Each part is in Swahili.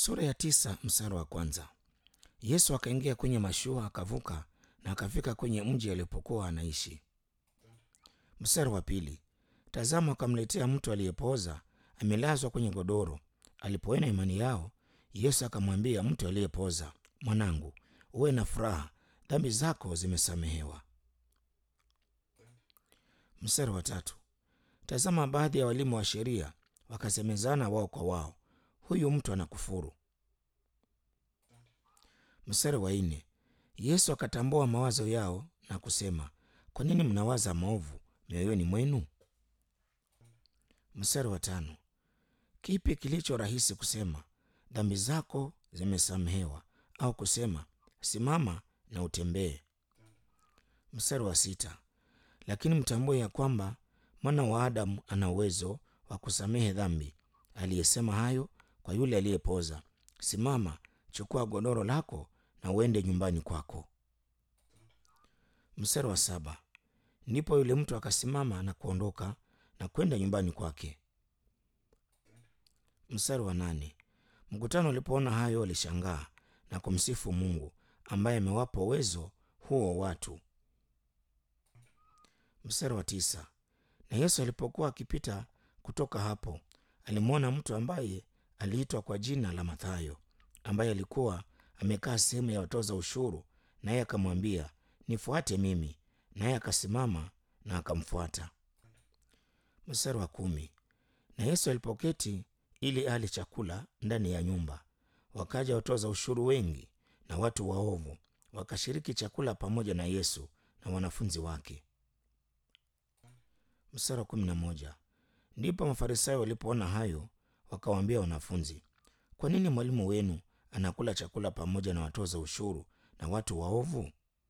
Sura ya tisa mstari wa kwanza. Yesu akaingia kwenye mashua akavuka na akafika kwenye mji alipokuwa anaishi. Mstari wa pili. Tazama, akamletea mtu aliyepooza amelazwa kwenye godoro. Alipoona imani yao, Yesu akamwambia mtu aliyepooza, mwanangu, uwe na furaha, dhambi zako zimesamehewa. Mstari wa tatu. Tazama, baadhi ya walimu wa sheria wakasemezana wao kwa wao, huyu mtu anakufuru. Mstari wa nne. Yesu akatambua mawazo yao na kusema, kwa nini mnawaza maovu mioyoni mwenu? Mstari wa tano. Kipi kilicho rahisi kusema, dhambi zako zimesamehewa, au kusema, simama na utembee? Mstari wa sita. Lakini mtambue ya kwamba mwana wa Adamu ana uwezo wa kusamehe dhambi. Aliyesema hayo kwa yule aliyepoza, simama, chukua godoro lako na uende nyumbani kwako. Mstari wa saba. Ndipo yule mtu akasimama na kuondoka na kwenda nyumbani kwake. Mstari wa nane. Mkutano ulipoona hayo walishangaa na kumsifu Mungu ambaye amewapa uwezo huo watu. Mstari wa tisa. Na Yesu alipokuwa akipita kutoka hapo, alimwona mtu ambaye aliitwa kwa jina la Mathayo, ambaye alikuwa amekaa sehemu ya watoza ushuru, naye akamwambia, nifuate mimi. Naye akasimama na akamfuata. Mstari wa kumi. Na Yesu alipoketi ili ale chakula ndani ya nyumba, wakaja watoza ushuru wengi na watu waovu, wakashiriki chakula pamoja na Yesu na wanafunzi wake. Mstari wa kumi na moja. Ndipo Mafarisayo walipoona hayo, wakawaambia wanafunzi, kwa nini mwalimu wenu anakula chakula pamoja na watoza ushuru na watu waovu?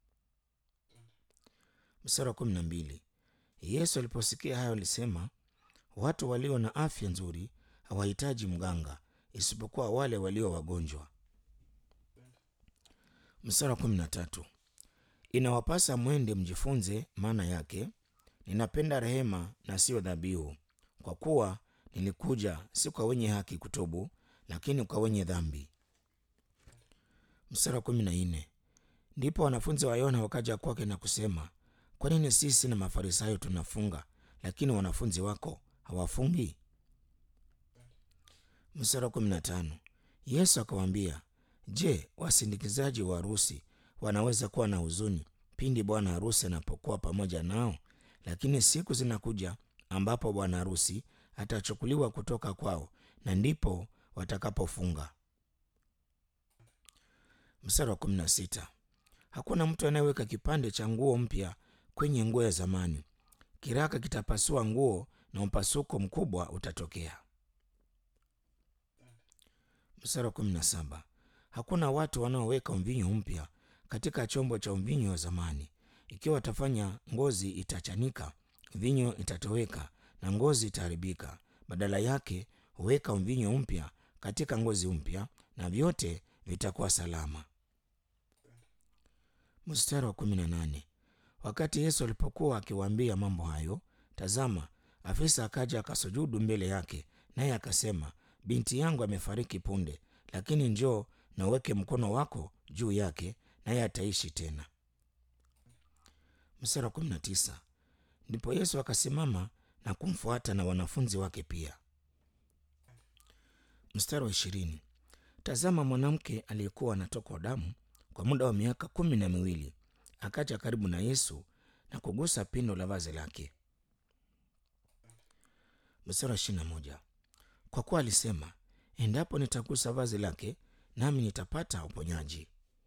Mstari wa kumi na mbili. Yesu aliposikia hayo alisema, watu walio na afya nzuri hawahitaji mganga, isipokuwa wale walio wagonjwa. Mstari wa kumi na tatu. Inawapasa mwende mjifunze maana yake, ninapenda rehema na siyo dhabihu, kwa kuwa nilikuja si kwa wenye haki kutubu, lakini kwa wenye dhambi. Mstari wa kumi na nne. Ndipo wanafunzi wa Yona wakaja kwake na kusema, kwa nini sisi na Mafarisayo tunafunga, lakini wanafunzi wako hawafungi? Mstari wa kumi na tano. Yesu akawaambia, je, wasindikizaji wa harusi wanaweza kuwa na huzuni pindi bwana harusi anapokuwa pamoja nao? Lakini siku zinakuja ambapo bwana harusi atachukuliwa kutoka kwao, na ndipo watakapofunga. Mstari wa kumi na sita. Hakuna mtu anayeweka kipande cha nguo mpya kwenye nguo ya zamani. Kiraka kitapasua nguo na mpasuko mkubwa utatokea. Mstari wa kumi na saba. Hakuna watu wanaoweka mvinyo mpya katika chombo cha mvinyo wa zamani. Ikiwa watafanya, ngozi itachanika, mvinyo itatoweka na ngozi itaharibika. Badala yake huweka mvinyo mpya katika ngozi mpya, na vyote vitakuwa salama. Mstari wa kumi na nane. Wakati Yesu alipokuwa akiwaambia mambo hayo, tazama, afisa akaja akasujudu mbele yake, naye akasema, binti yangu amefariki punde, lakini njoo na uweke mkono wako juu yake, naye ataishi tena. Mstari wa kumi na tisa. Ndipo Yesu akasimama na kumfuata na wanafunzi wake pia. Mstari wa ishirini. Tazama, mwanamke aliyekuwa anatokwa damu kwa muda wa miaka kumi na miwili akaja karibu na Yesu na kugusa pindo la vazi lake. Mstari wa ishirini na moja. Kwa kuwa alisema, endapo nitagusa vazi lake, nami nitapata uponyaji.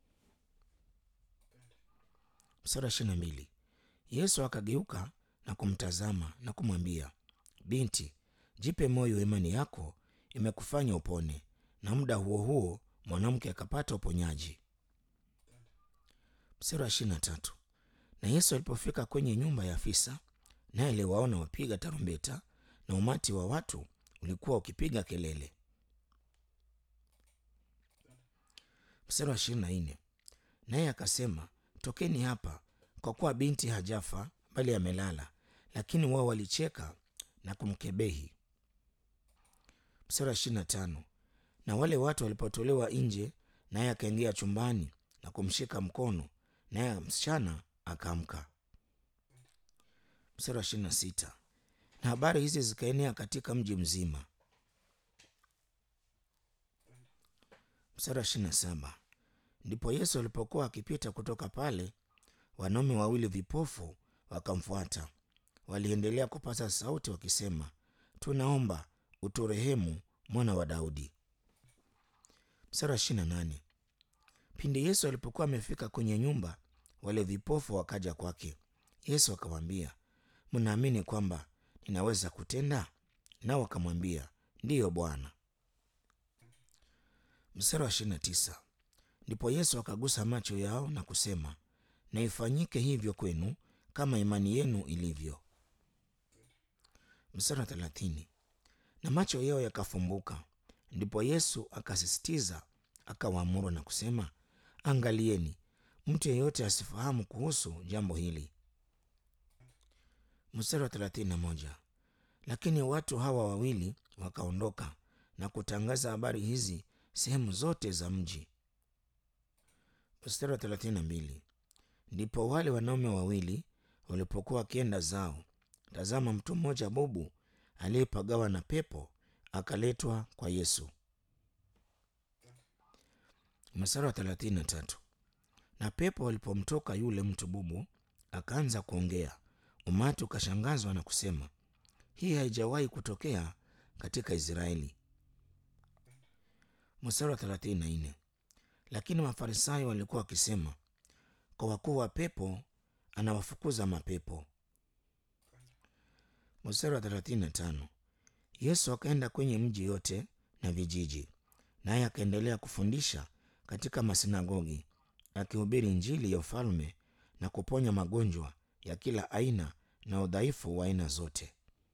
Mstari wa ishirini na mbili. Yesu akageuka na kumtazama na kumwambia, binti, jipe moyo, imani yako imekufanya upone. Na muda huo huo mwanamke akapata uponyaji. Mstari wa ishirini na tatu. Na Yesu alipofika kwenye nyumba ya afisa, naye aliwaona wapiga tarumbeta na umati wa watu ulikuwa ukipiga kelele. Mstari wa ishirini na nne. Naye akasema, tokeni hapa, kwa kuwa binti hajafa bali amelala. Lakini wao walicheka na kumkebehi. Mstari wa ishirini na tano. Na wale watu walipotolewa nje, naye akaingia chumbani na kumshika mkono, naye msichana akaamka. Mstari wa ishirini na sita. Na habari hizi zikaenea katika mji mzima. Mstari wa ishirini na saba. Ndipo Yesu alipokuwa akipita kutoka pale, wanaume wawili vipofu wakamfuata. Waliendelea kupaza sauti wakisema, tunaomba uturehemu, mwana wa Daudi. Mstari wa ishirini na nane. Pindi Yesu alipokuwa amefika kwenye nyumba, wale vipofu wakaja kwake. Yesu akamwambia, mnaamini kwamba ninaweza kutenda? Nao wakamwambia, ndiyo Bwana. Mstari wa ishirini na tisa. Ndipo Yesu akagusa macho yao na kusema, na ifanyike hivyo kwenu kama imani yenu ilivyo. Mstari wa thelathini. Na macho yao yakafumbuka. Ndipo Yesu akasisitiza, akawaamuru na kusema, angalieni, mtu yeyote asifahamu kuhusu jambo hili. Mstari wa thelathini na moja. Lakini watu hawa wawili wakaondoka na kutangaza habari hizi sehemu zote za mji. Mstari wa thelathini na mbili. Ndipo wale wanaume wawili walipokuwa wakienda zao, tazama, mtu mmoja bubu aliyepagawa na pepo akaletwa kwa Yesu. Mstari wa thelathini na tatu. Na pepo walipomtoka yule mtu bubu, akaanza kuongea, umati ukashangazwa na kusema, hii haijawahi kutokea katika Israeli. Mstari wa thelathini na nne. Lakini Mafarisayo walikuwa wakisema, kwa wakuu wa pepo anawafukuza mapepo. Mstari wa thelathini na tano. Yesu akaenda kwenye mji yote na vijiji, naye akaendelea kufundisha katika masinagogi, akihubiri Injili ya ufalme na kuponya magonjwa ya kila aina na udhaifu wa aina zote.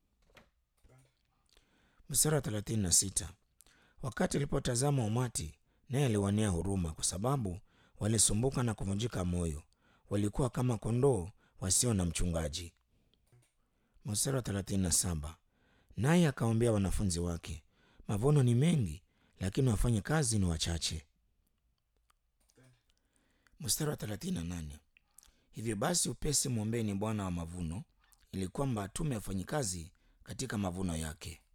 Mstari wa thelathini na sita. Wakati alipotazama umati, naye aliwaonea huruma, kwa sababu walisumbuka na kuvunjika moyo, walikuwa kama kondoo wasio na mchungaji. Mstari wa thelathini na saba. Naye akawaambia wanafunzi wake, mavuno ni mengi, lakini wafanye kazi ni wachache. Mstari wa thelathini na nane. Hivyo basi upesi mwombeni Bwana wa mavuno, ili kwamba atume wafanyikazi katika mavuno yake.